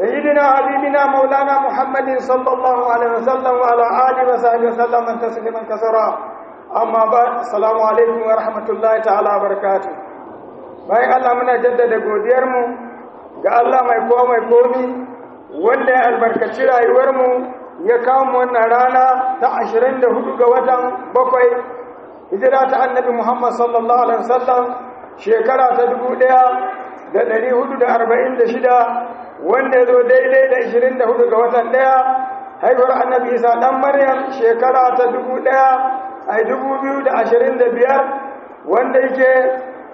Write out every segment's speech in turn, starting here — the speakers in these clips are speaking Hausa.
سيدنا حبيبنا مولانا محمد صلى الله عليه وسلم وعلى آله وصحبه وسلم تسليما كثيرا أما بعد السلام عليكم ورحمة الله تعالى وبركاته bayan Allah muna jaddada godiyarmu ga Allah mai kowa mai komi wanda ya albarkaci rayuwarmu ya kawo mu wannan rana ta 24 ga watan bakwai hijira ta annabi Muhammad sallallahu alaihi wasallam shekara ta 1446 wanda ya zo daidai da 24 ga watan daya haihuwar annabi Isa dan Maryam shekara ta 1000 ai 2025 wanda yake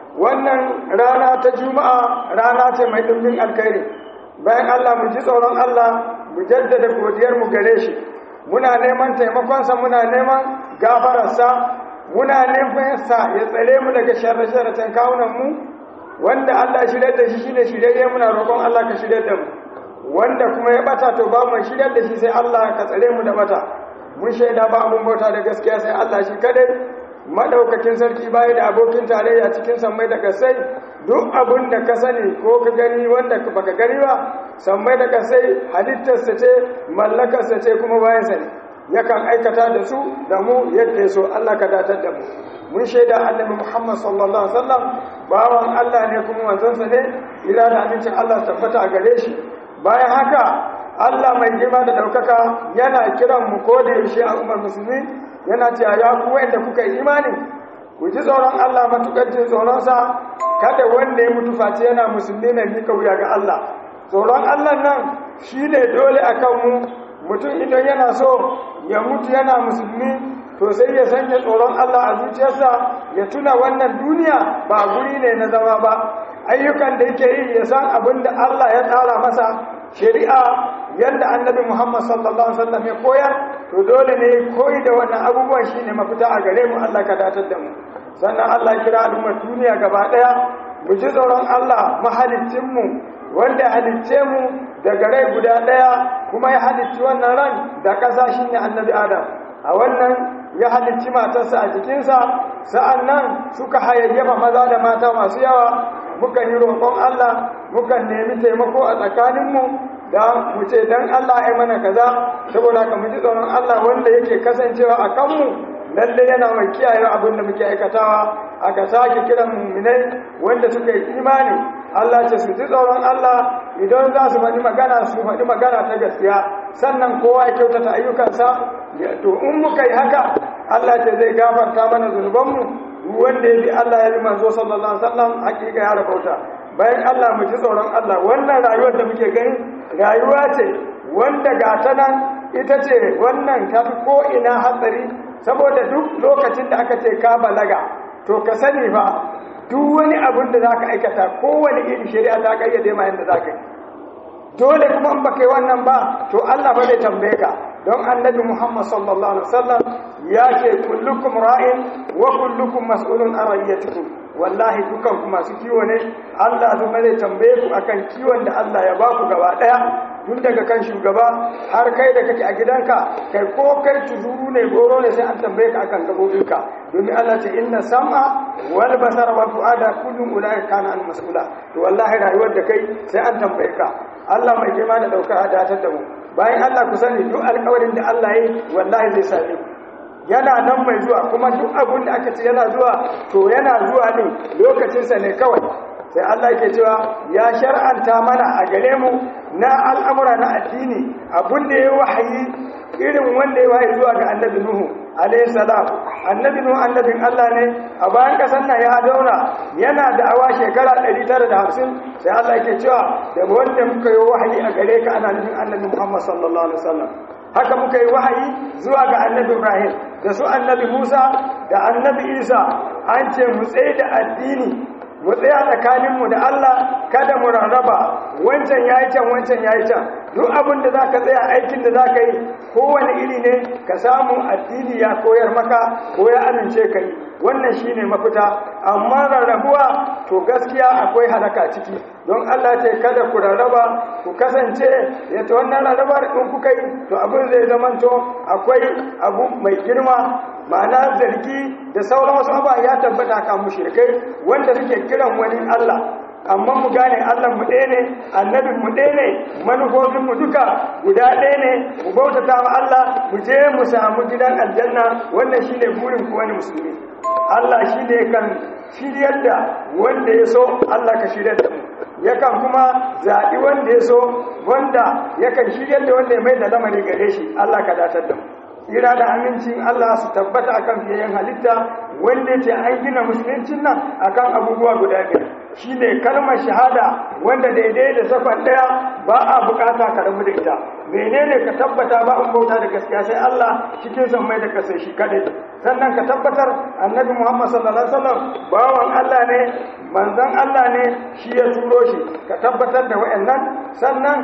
wannan rana ta juma'a rana ce mai ɗumbin alkhairi bayan Allah mu ji tsoron Allah mu jaddada godiyar mu gare shi muna neman taimakonsa muna neman gafararsa muna neman sa ya tsare mu daga sharre-sharren kawunan mu wanda Allah shirye da shi shine shirye muna roƙon Allah ka shirye da mu wanda kuma ya bata to ba mu shirye da shi sai Allah ka tsare mu da bata mun shaida ba abun bauta da gaskiya sai Allah shi kadai madaukakin sarki baya da abokin tarayya cikin sammai da kasai duk abin da ka sani ko ka gani wanda baka gani ba sammai da kasai halittarsa ce mallakarsa ce kuma bayan sani yakan aikata da su da mu yadda ya so Allah ka datar da mu mun shaida annabi Muhammad sallallahu alaihi wasallam bawan Allah ne kuma manzon ne ila da amincin Allah tabbata a gare shi bayan haka Allah mai girma da daukaka yana kiran mu ko da yaushe a ummar musulmi yana cewa ya ku wanda kuka yi imani ku ji tsoron Allah matukar jin tsoronsa kada wanda ya mutu face yana musulmi na mika wuya ga Allah tsoron Allah nan shi ne dole a kanmu mutum idan yana so ya mutu yana musulmi to sai ya sanya tsoron Allah a zuciyarsa ya tuna wannan duniya ba guri ne na zama ba ayyukan da yake yi ya san abin da Allah ya tsara masa shari'a yadda annabi Muhammad sallallahu alaihi wasallam ya koyar to dole ne koyi da wannan abubuwan shine mafita a gare mu Allah ka datar da mu sannan Allah kira al'ummar duniya gaba daya mu ji tsoron Allah mahalicin mu wanda ya halicce mu daga rai guda daya kuma ya halicci wannan ran da kasa shine annabi Adam a wannan ya halicci matarsa a jikinsa sa'annan suka hayayyafa maza da mata masu yawa muka yi roƙon Allah muka nemi taimako a tsakaninmu da mu ce dan Allah ya mana kaza saboda ka mu ji tsoron Allah wanda yake kasancewa a kanmu lalle yana mai kiyaye abin da muke aikatawa aka sake kiran mu'minai wanda suka yi imani Allah ce su ji tsoron Allah idan za su faɗi magana su faɗi magana ta gaskiya sannan kowa ya kyautata ayyukansa to in muka yi haka Allah ce zai gafarta mana zunubanmu wanda ya bi Allah ya bi manzo sallallahu alaihi wasallam hakika ya rabauta bayan Allah mu ji tsoron Allah wannan rayuwar da muke gani rayuwa ce wanda ga ta nan ita ce wannan ta fi ko ina hatsari saboda duk lokacin da aka ce ka balaga to ka sani fa duk wani abin da zaka aikata kowane iri shari'a ta kayyade ma yanda zaka yi dole kuma in baka yi wannan ba to Allah ba zai tambaye ka don annabi Muhammad sallallahu alaihi wasallam ya ce kullukum ra'in wa kullukum mas'ulun an ra'iyatikum wallahi dukan ku masu kiwo ne Allah zuma zai tambaye ku akan kiwon da Allah ya ba ku gaba daya tun daga kan shugaba har kai da kake a gidanka kai ko kai tuzuru ne goro ne sai an tambaye ka akan gabobinka domin Allah ce inna sam'a wal basara wal fuada kullun ulai kana an mas'ula to wallahi rayuwar da kai sai an tambaye ka Allah mai girma da daukar hadatar da mu bayan Allah ku sani duk alƙawarin da Allah yi wallahi zai same ku yana nan mai zuwa kuma duk abin da aka ce yana zuwa to yana zuwa ne lokacinsa ne kawai sai Allah yake cewa ya shar'anta mana a gare mu na al'amura na addini abin da ya wahayi irin wanda ya wahayi zuwa ga annabi Nuhu alayhi salam annabi Nuhu annabin Allah ne a bayan kasan nan ya dauna yana da awa shekara 950 sai Allah yake cewa da wanda muka yi wahayi a gare ka ana nufin annabi Muhammad sallallahu alaihi wasallam haka muka yi wahayi zuwa ga annabi Ibrahim da su annabi Musa da annabi Isa an ce mu tsaye da addini mu tsaya tsakaninmu da Allah kada mu rarraba wancan yayi can wancan yayi can duk abin da zaka tsaya aikin da zaka yi kowane iri ne ka samu addini ya koyar maka ko ya amince ka yi wannan shine mafita amma rarrabuwa to gaskiya akwai halaka ciki don Allah ce kada ku rarraba ku kasance ya ta wannan rarrabar in kuka yi to abin zai zamanto akwai abu mai girma ma'ana zargi da sauran wasu abuwa ya tabbata kan mushrikai wanda suke kiran wani Allah amma mu gane Allah mu ɗaya ne annabin mu ɗaya ne manufofin mu duka guda ɗaya ne mu bautata wa Allah mu je mu samu gidan aljanna wannan shine burin ku wani musulmi Allah shine kan shiryar da wanda ya so Allah ka shiryar da mu yakan kuma zaɓi wanda ya so wanda yakan shiryar da wanda ya mai da lamari gare shi Allah ka datar da mu tsira da amincin Allah su tabbata akan fiyayyen halitta wanda ce an gina musuluncin nan akan abubuwa guda biyar shine kalmar shahada wanda daidai da sakon daya ba a bukata ka rabu da ita menene ka tabbata ba in bauta da gaskiya sai Allah cikin san mai da kasai shi kadai sannan ka tabbatar annabi Muhammad sallallahu alaihi wasallam bawan Allah ne manzon Allah ne shi ya turo shi ka tabbatar da wayannan sannan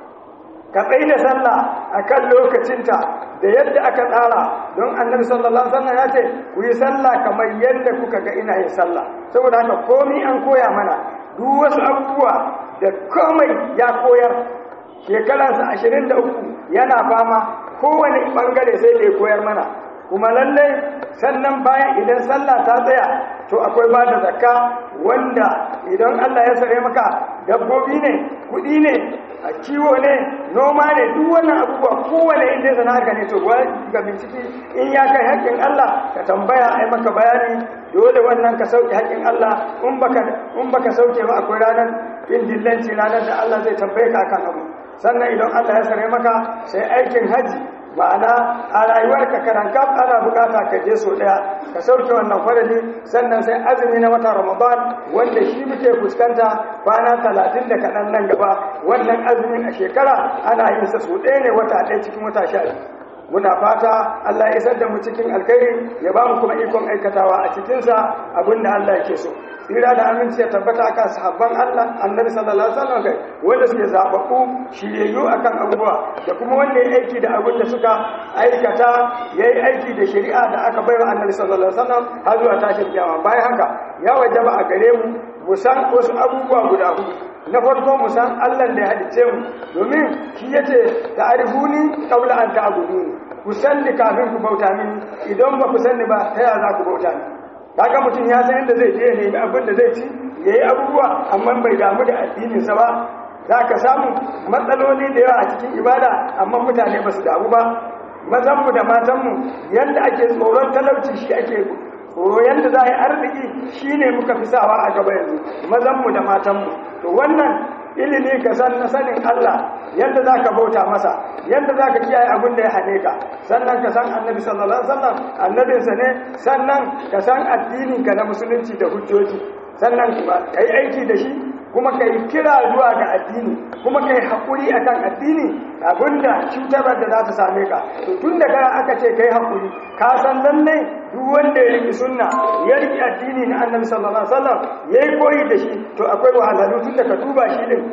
ka tsaye da sallah a kan lokacinta da yadda aka tsara don annabi sallallahu alaihi wasallam ya ce ku yi sallah kamar yadda kuka ga ina yin sallah saboda haka komai an koya mana duk wasu abubuwa da komai ya koyar shekaransa ashirin da uku yana fama kowane bangare sai da ya koyar mana kuma lallai sannan bayan idan sallah ta tsaya to akwai ba da zakka wanda idan Allah ya sare maka dabbobi ne kuɗi ne a kiwo ne noma ne duk wannan abubuwa kowane inda ya zana ne to ga bincike in ya kai haƙƙin Allah ka tambaya ai maka bayani dole wannan ka sauke haƙƙin Allah in baka in baka sauke ba akwai ranar kin dillanci ranar da Allah zai tambaye ka akan abu sannan idan Allah ya sare maka sai aikin haji ma'ana a rayuwarka karanka ana bukata ka je so daya ka sauke wannan farali sannan sai azumi na wata ramadan wanda shi muke fuskanta kwana talatin da kaɗan nan gaba wannan azumin a shekara ana yin sa so ɗaya ne wata ɗaya cikin wata sha muna fata Allah ya isar da mu cikin alkhairi ya ba mu kuma ikon aikatawa a cikinsa abin da Allah yake so tsira da aminci ya tabbata akan sahabban Allah annabi sallallahu alaihi wasallam kai wanda suke zababbu shiryayyu akan abubuwa da kuma wanda ya aiki da abin da suka aikata yayi aiki da shari'a da aka bayar annabi sallallahu alaihi wasallam har zuwa tashin kiyama bayan haka ya wajaba a gare mu mu san wasu abubuwa guda hudu na farko mu san Allah da ya halice mu domin shi yace ta'rifuni qabla an ta'buduni ku sanni kafin ku bauta mini idan ba ku sanni ba ta yaya za ku bauta mini kaga mutum ya san inda zai je ne abin da zai ci yayi abubuwa amma bai damu da addinin sa ba za ka samu matsaloli da yawa a cikin ibada amma mutane ba su damu ba mazanmu da matanmu yadda ake tsoron talauci shi ake tsoro yadda za a yi arziki shi ne muka fi sawa a gaba yanzu mazanmu da matanmu to wannan ilimi ka san na sanin Allah yadda za ka bauta masa yadda za ka kiyaye abin da ya hane ka sannan ka san annabi sallallahu alaihi wasallam annabinsa ne sannan ka san addininka na musulunci da hujjoji sannan kuma ka yi aiki da shi kuma ka yi kira zuwa ga addini kuma ka yi haƙuri a kan addini abinda cutar da za ta same ka to tun da aka ce ka yi haƙuri ka san lallai duk wanda ya riƙi sunna ya riƙi addini na annabi sallallahu alaihi wasallam ya yi koyi da shi to akwai wahalhalu tun da ka duba shi din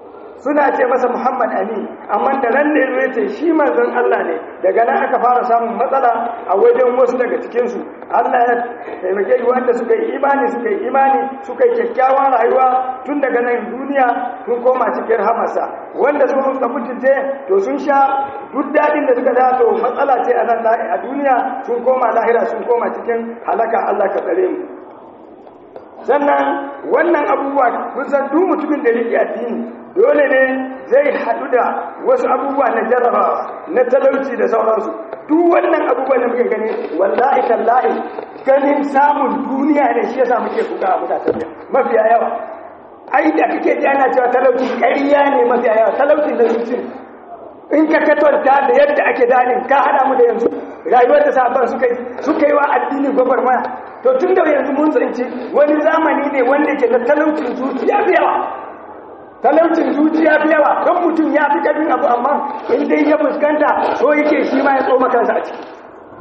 suna ce masa Muhammad Amin amma da ran da ya ce shi manzon Allah ne daga nan aka fara samun matsala a wajen wasu daga cikin su Allah ya taimake yi wanda suka yi imani suka yi imani suka yi kyakkyawan rayuwa tun daga nan duniya sun koma cikin hamasa wanda su suka mutunce to sun sha duk dadin da suka da to matsala ce a nan a duniya sun koma lahira sun koma cikin halaka Allah ka tsare mu sannan wannan abubuwa kusan duk mutumin da yake addini dole ne zai haɗu da wasu abubuwa na jarrabawa na talauci da sauransu duk wannan abubuwa da muke gani wallahi tallahi ganin samun duniya ne shi yasa muke kuka a mutane mafiya yawa ai da kake ji ana cewa talauci ƙarya ne mafiya yawa talauci da zuci in ka katanta da yadda ake danin ka hada mu da yanzu rayuwar da sabon suka yi suka yi wa addini gwagwarmaya to tun da yanzu mun tsinci wani zamani ne wanda ke da talaucin zuciya fi yawa talaucin zuciya fi yawa don mutum ya fi ƙarfin abu amma in dai ya fuskanta so yake shi ma ya tsoma kansa a ciki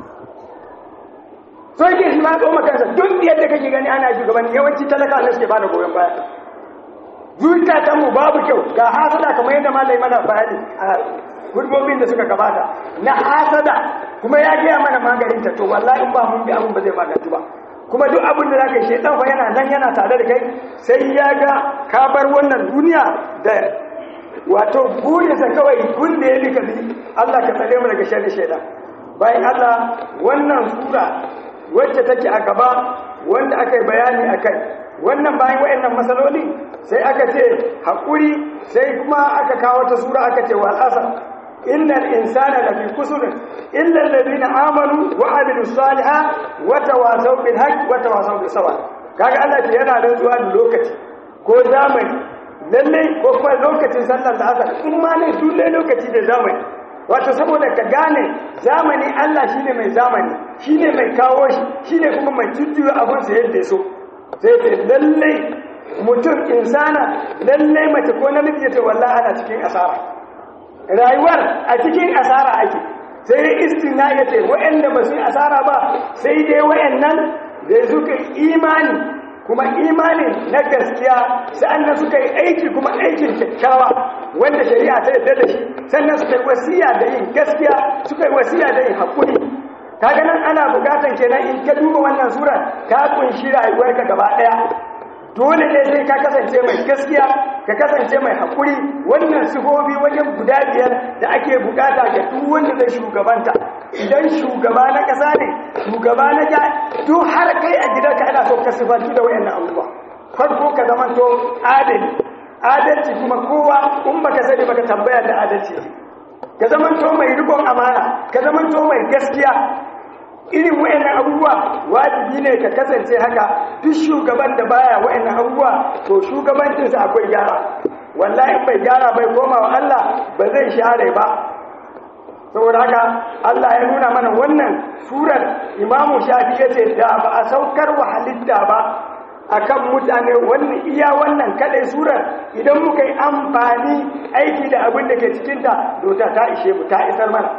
so yake shi ma ya tsoma kansa duk yadda kake gani ana shugabanni yawanci talaka ne suke bada goyon baya zukatanmu babu kyau ga hasada kamar yadda malai mana bayani a gurbobin da suka gabata na hasada kuma ya gaya mana maganinta to wallahi in ba mun bi abin ba zai magantu ba kuma duk abin da zaka yi shaitan fa yana nan yana tare da kai sai ya ga ka bar wannan duniya da wato burinsa kawai gun da ya bi ka bi Allah ka tsare mu daga sharri shaitan bayan Allah wannan sura wacce take a gaba wanda aka yi bayani a kai wannan bayan wayannan masaloli sai aka ce haƙuri sai kuma aka kawo ta sura aka ce wal asr innal insana lafi kusur illa alladhina amanu wa amilus salihat wa tawasaw bil haqq wa tawasaw bis sabr kaga Allah ce yana rantsuwa da lokaci ko zamani lalle ko kuma lokacin sallar da asar in ma ne dole lokaci da zamani wato saboda ka gane zamani Allah shine mai zamani shine mai kawo shi shine kuma mai jujjuya abun sa yadda so sai ce lalle mutum insana lalle mace ko namiji ya ce wallahi ana cikin asara rayuwar a cikin asara ake sai dai istina ya ce waɗanda ba su yi asara ba sai dai waɗannan da suka yi imani kuma imani na gaskiya sa'annan suka yi aiki kuma aikin kyakkyawa wanda shari'a ta yarda da shi sannan suka yi wasiya da yin gaskiya suka yi wasiya da yin haƙuri kaga nan ana bukatan kenan in ka duba wannan sura ka kunshi rayuwarka gaba ɗaya dole ne sai ka kasance mai gaskiya ka kasance mai haƙuri wannan sifofi wajen guda biyar da ake bukata ga duk wanda zai shugabanta idan shugaba na ƙasa ne shugaba na ja duk har kai a gidanka ana so ka sifantu da wayannan abubuwa farko ka zamanto adali adalci kuma kowa in baka sani baka tambaya da adalci ka zamanto mai rikon amana ka zamanto mai gaskiya irin wayannan abubuwa wajibi ne ka kasance haka duk shugaban da baya wayannan abubuwa to shugabancinsa akwai gyara wallahi in bai gyara bai koma wa Allah ba zai share ba saboda haka Allah ya nuna mana wannan surar Imamu Shafi yace da ba a saukar wa halitta ba akan mutane wannan iya wannan kadai surar idan muka yi amfani aiki da abin da ke cikinta to ta ta ishe mu ta isar mana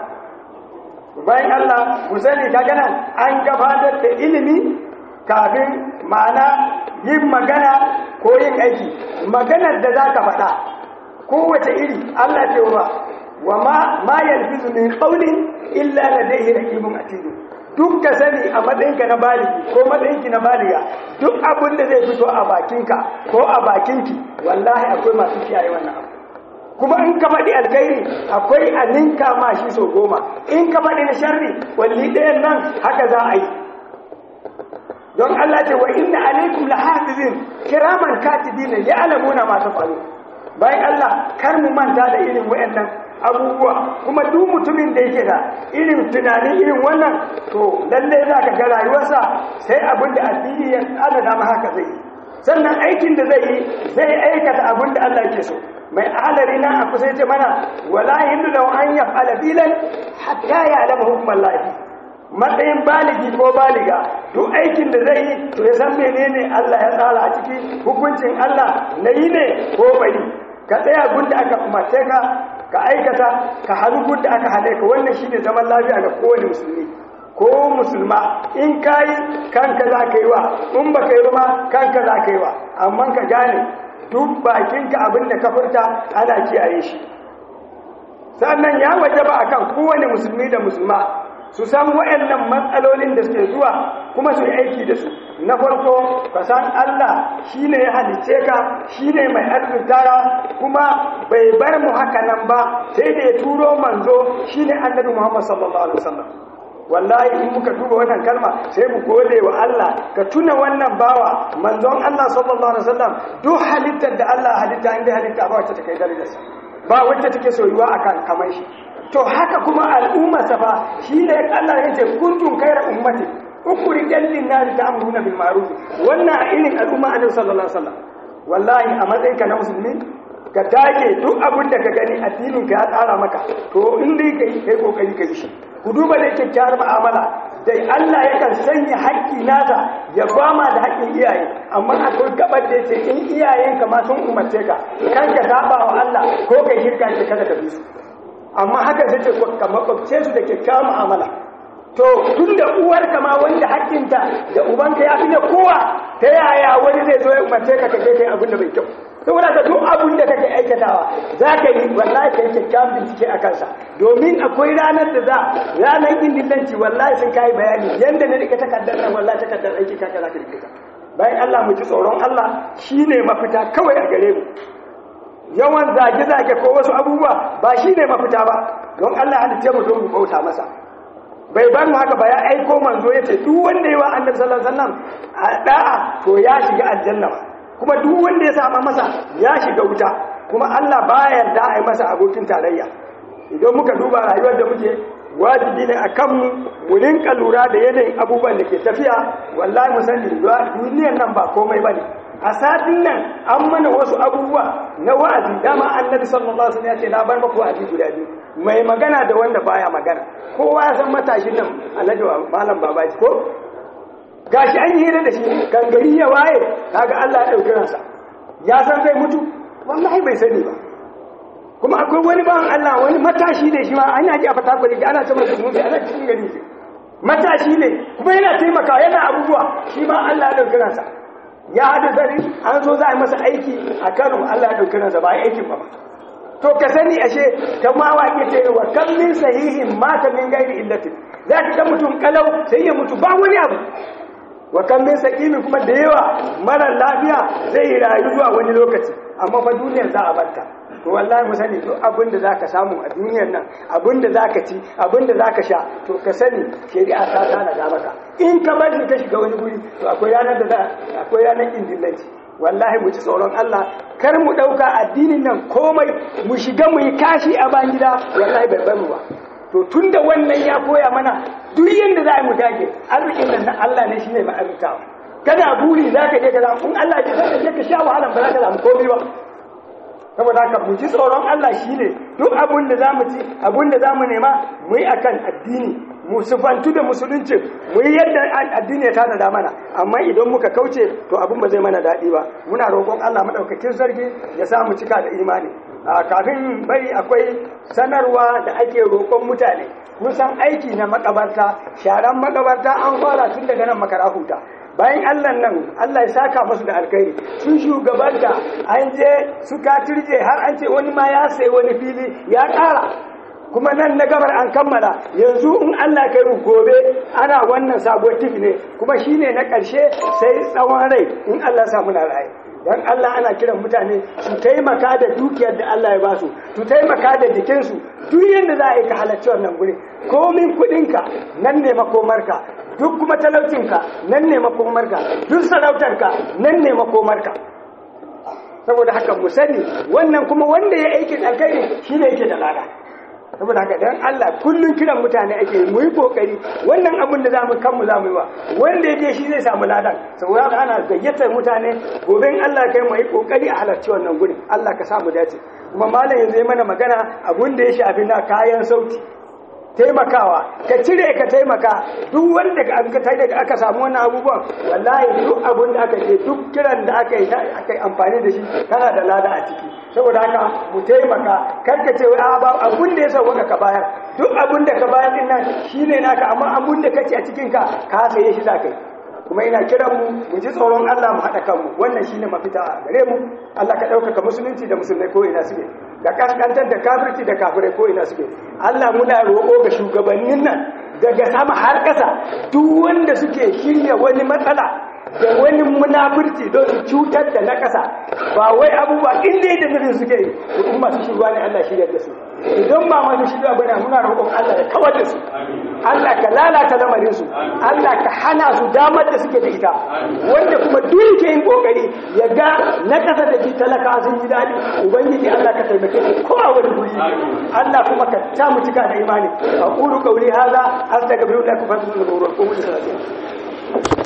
bayan Allah ku sani ta gana an gabatar da ilimi kafin ma'ana yin magana ko yin aiki maganar da za ka faɗa kowace iri Allah ce wa wa ma ma yalfizu min qawlin illa ladayhi raqibun atid duk ka sani a matsayinka na baligi ko matsayinki na baliga duk abin da zai fito a bakinka ko a bakinki wallahi akwai masu kiyaye wannan abu kuma in ka faɗi alkhairi akwai a ninka ma shi so goma in ka faɗi na sharri walli ɗayan nan haka za a yi don Allah ce wa inna alaikum lahafizin kiraman katibina ya'lamuna ma tafalu bayan Allah kar mu manta da irin wayannan abubuwa kuma duk mutumin da yake da irin tunanin irin wannan to lalle za ka ga rayuwarsa sai abin da addini ya alada ma haka zai yi sannan aikin da zai yi zai aikata abin da Allah yake so mai ahalari nan a kusa ce mana wala hindu da an ya fala filan hatta ya alama hukumar lafi matsayin baligi ko baliga duk aikin da zai yi to ya san menene Allah ya tsara a ciki hukuncin Allah na yi ne ko bari ka tsaya gunda aka umarce ka ka aikata ka hannu gunda aka hane ka wannan shine zaman lafiya ga kowane musulmi ko musulma in kayi kanka za ka yi wa in ba ka yi ma kanka za ka yi wa amma ka gane duk bakinka abin da ka furta ana kiyaye shi sannan ya waje ba akan kowane musulmi da musulma su san waɗannan matsalolin da suke zuwa kuma su yi aiki da su na farko ka san Allah shine ya halice ka shine mai arzikara kuma bai bar mu haka nan ba sai da ya turo manzo shine annabi Muhammad sallallahu alaihi wasallam wallahi in muka duba wannan kalma sai mu gode wa Allah ka tuna wannan bawa manzon Allah sallallahu alaihi wasallam duk halittar da Allah halitta inda halitta ba wacce take dalilinsa ba wacce take soyuwa akan kamar shi to haka kuma al'umma safa shine Allah ya ce kuntum khayra ummati ukhrijal lin-nasi ta'muruna bil ma'ruf wannan irin al'umma annabi sallallahu alaihi wasallam wallahi a matsayinka na musulmi ka dage duk abin da ka gani addinin ka ya tsara maka to in dai kai kai kokari ka yi shi ku duba da kyakkyawar mu'amala da Allah yakan sanya haƙƙi nasa ya gwama da haƙƙin iyaye amma akwai gabar da yace in iyayenka ma sun umarce ka kan ka saba wa Allah ko kai shirka ce kada ka bi su amma haka sai ce ka makwabce su da kyakkyawar mu'amala to tun da uwarka ma wanda haƙƙinta da ubanka ya fi da kowa ta yaya wani zai zo ya umarce ka kai kai abin da bai kyau saboda ka duk abin da kake aikatawa za ka yi wallahi ka yi kyakkyawan bincike a kansa domin akwai ranar da za ranar indillanci wallahi sun kayi bayani yadda na rike takardar nan wallahi takardar aiki kaka za ka rike ta bayan Allah mu ji tsoron Allah shine mafita kawai a gare mu yawan zage-zage ko wasu abubuwa ba shine mafita ba don Allah halitta mu don mu bauta masa bai bar mu haka ba ya aiko manzo ya ce duk wanda ya wa annabi sallallahu alaihi wasallam a da'a to ya shiga aljanna kuma duk wanda ya saba masa ya shiga wuta kuma Allah baya yarda a yi masa abokin tarayya idan muka duba rayuwar da muke wajibi ne a kanmu mu rinka lura da yanayin abubuwan da ke tafiya wallahi mu sani duniyar nan ba komai bane a satin nan an mana wasu abubuwa na wa'azi dama annabi sallallahu alaihi wasallam ya ce na bar maku wa'azi guda biyu mai magana da wanda baya magana kowa ya san matashin nan alhaji malam babaji ko gashi an yi hira da shi gangari ya waye kaga Allah ya dauki ransa ya san zai mutu wallahi bai sani ba kuma akwai wani bawan Allah wani matashi ne shi ma an yaji a fata kwale ana ce masa mutu ana cikin gari shi matashi ne kuma yana taimaka yana abubuwa shi ma Allah ya dauki ransa ya hada zari an zo za a yi masa aiki a Kano Allah ya dauki ransa ba aikin ba to ka sani ashe ta ma waƙe ce wa kan min sahihin mata min gairi illatin za ka ga mutum kalau sai ya mutu ba wani abu wa kan min sakimi kuma da yawa mara lafiya zai yi rayu zuwa wani lokaci amma fa duniyar za a barta to wallahi mu sani duk abin da zaka samu a duniyar nan abin da zaka ci abin da zaka sha to ka sani shari'a ta tana da maka in ka bari ka shiga wani guri to akwai ranar da za akwai ranar indillanci wallahi mu ci tsoron Allah kar mu dauka addinin nan komai mu shiga mu yi kashi a ban gida wallahi bai bar mu ba to tunda wannan ya koya mana duk yanda za mu dage arzikin nan na Allah ne shine ma'arutawa kana buri za ka je ka zamu in Allah ya zaka je ka sha wahala ba za ka samu komai ba saboda haka mu ji tsoron Allah shine duk abin da zamu ci abin da zamu nema mu yi akan addini mu sufantu da musulunci mu yi yadda addini ya tada mana amma idan muka kauce to abin ba zai mana daɗi ba muna roƙon Allah madaukakin sarki ya sa mu cika da imani kafin bari akwai sanarwa da ake roƙon mutane kun san aiki na makabarta sharan makabarta an fara tun daga nan makara huta bayan Allah nan Allah ya saka musu da alkhairi sun shugabanta an je suka turje har an ce wani ma ya sayi wani fili ya ƙara kuma nan na gabar an kammala yanzu in Allah kai mu gobe ana wannan sabuwar tifi ne kuma shine na ƙarshe sai tsawon rai in Allah sa muna raye dan Allah ana kiran mutane su taimaka da dukiyar da Allah ya ba su su taimaka da jikinsu duk yadda za a yi ka halarci wannan guri komin kuɗinka nan ne makomarka duk kuma talaucinka nan ne makomarka duk sarautarka nan ne makomarka saboda haka mu sani wannan kuma wanda ya aikin alkhairi shine yake da lada saboda haka dan Allah kullun kiran mutane ake mu yi kokari wannan abin da zamu kanmu zamu yi wa wanda yake shi zai samu ladan saboda haka ana gayyatar mutane gobe in Allah kai mu yi kokari a halarci wannan gurin Allah ka samu dace kuma malam yanzu ya mana magana abin da ya shafi na kayan sauti taimakawa ka cire ka taimaka duk wanda aka aka samu wannan abubuwan wallahi duk abin da aka je duk kiran da aka yi aka yi amfani da shi kana da lada a ciki saboda haka mu taimaka karka ce a ba abin da ya sauka ka bayar duk abin da ka bayar din nan shine naka amma abin da kace a cikin ka ka saye shi zakai kuma ina kiran mu mu ji tsoron Allah mu haɗa kanmu wannan shine mafita a gare mu Allah ka ɗaukaka musulunci da musulmai ko ina suke da kaskantar da kafirci da kafirai ko ina suke Allah muna roƙo ga shugabannin nan daga sama har ƙasa duk wanda suke shirya wani matsala da wani munafurci don su cutar da na ƙasa ba wai abubuwa inda da nufin suke yi to in masu shirwa ne Allah shirya da su idan ba masu shirya bane muna roƙon Allah ya kawar da su Allah ka lalata lamarin su Allah ka hana su damar da suke da ita wanda kuma duk yake yin kokari ya ga na ƙasa da ji talaka sun ji daɗi ubangiji Allah ka taimake su ko a wani guri Allah kuma ka ta mu cika da imani aqulu qawli hadha astaghfirullaha wa atubu ilayhi